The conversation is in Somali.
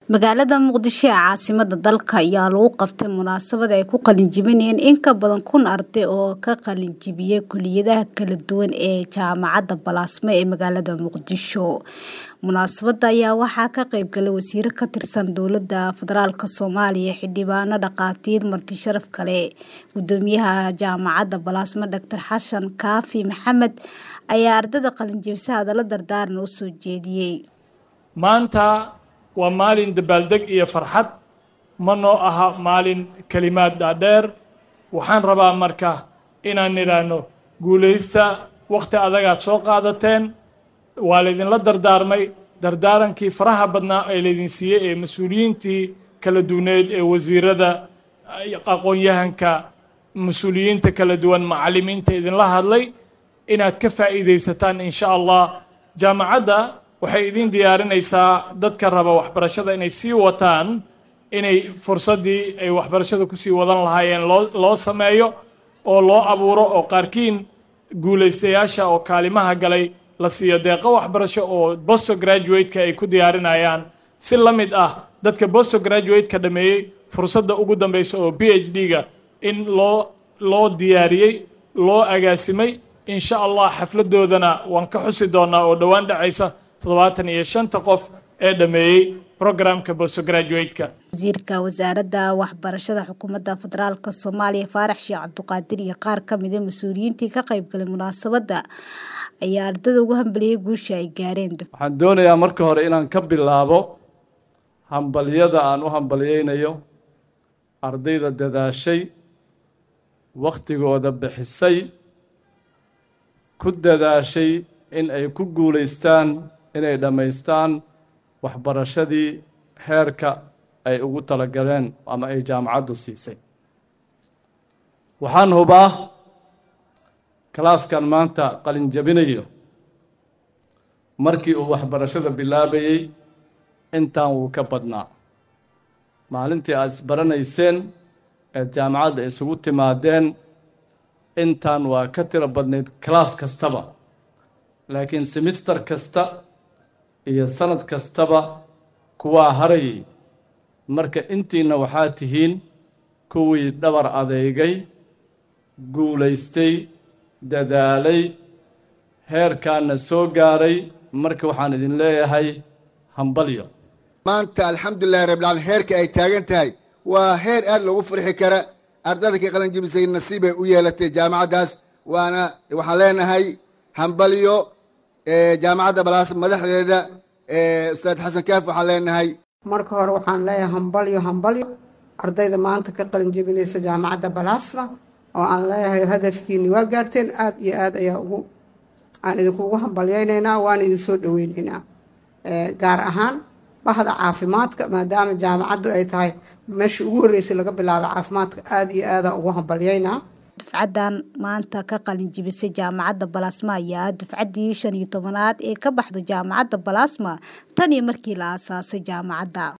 magaalada muqdisho ee caasimada dalka ayaa lagu qabtay munaasabad ay ku qalinjibinayeen in ka badan kun arday oo ka qalinjibiyay kuliyadaha kala duwan ee jaamacadda balaasmo ee magaalada muqdisho munaasabada ayaa waxaa ka qayb galay wasiiro ka tirsan dowladda federaalk soomaaliya xildhibaano dhaqaatiir marti sharaf kale gudoomiyaha jaamacadda balaasmo doctor xasan kaafi maxamed ayaa ardayda qalinjibisa hadallo dardaaran u soo jeediyey maanta waa maalin dabaaldeg iyo farxad ma noo aha maalin kelimaad dhaadheer waxaan rabaa marka inaan nidhaahno guulaysta wakhti adagaad soo qaadateen waa laydinla dardaarmay dardaarankii faraha badnaa ee laydin siiyey ee mas-uuliyiintii kala duwaneed ee wasiirada aqoon-yahanka mas-uuliyiinta kala duwan macallimiinta idinla hadlay inaad ka faa'iidaysataan insha allah jaamacadda waxay idin diyaarinaysaa dadka raba waxbarashada inay sii wataan inay fursaddii ay waxbarashada kusii wadan lahaayeen loo loo sameeyo oo loo abuuro oo qaarkiin guulaystayaasha oo kaalimaha galay la siiyo deeqo waxbarasho oo bosto graduate-ka ay ku diyaarinayaan si la mid ah dadka bosto graduate-ka dhameeyey fursadda ugu dambeysa oo b h d-ga in loo loo diyaariyey loo agaasimay insha allah xafladoodana waan ka xusi doonaa oo dhowaan dhacaysa toddobaatan iyo shanta qof ee dhameeyey programka bostograduate-ka wasiirka wasaaradda waxbarashada xukuumadda federaalk soomaaliya faarax sheekh cabduqaadir iyo qaar ka mida mas-uuliyiintii ka qayb galay munaasabadda ayaa ardada ugu hambaliyey guusha ay gaareen waxaan doonayaa marka hore inaan ka bilaabo hambalyada aan u hambalyeynayo ardayda dadaashay wakhtigooda bixisay ku dadaashay in ay ku guulaystaan inay dhammaystaan waxbarashadii heerka ay ugu talagaleen ama ay jaamacaddu siisay waxaan hubaa kalaaskan maanta qalin jabinayo markii uu waxbarashada bilaabayey intaan wuu ka badnaa maalintii aad isbaranayseen eed jaamacadda isugu timaadeen intaan waa ka tiro badnayd kalaas kastaba laakiin semister kasta iyo sanad kastaba kuwaa harayay marka intiina waxaa tihiin kuwii dhabar adeegay guulaystay dadaalay heerkaana soo gaaray marka waxaan idin leeyahay hambalyo maanta alxamdulilahi rabbilcaalamiin heerka ay taagan tahay waa heer aad loogu farxi kara ardada ka qalin jibisay nasiibay u yeelatay jaamacaddaas waana waxaan leenahay hambalyo jaamacadda balaas madaxdeeda ustaad xasan kaaf waxaan leenahay marka hore waxaan leeyahay hambalyo hambalyo ardayda maanta ka qalin jebinaysa jaamacadda balaasma oo aan leeyahay hadafkiini waa gaarteen aad iyo aad ayaa ugu aan idinkugu hambalyeynaynaa waan idin soo dhaweyneynaa gaar ahaan bahda caafimaadka maadaama jaamacaddu ay tahay meeshii ugu horreysay laga bilaabo caafimaadka aada iyo aada ugu hambalyeynaa dufcadan maanta ka qalin jibisay jaamacadda balaasma ayaa dufcaddii shan iyo tobanaad ee ka baxdo jaamacadda balaasma tan iyo markii la aasaasay jaamacadda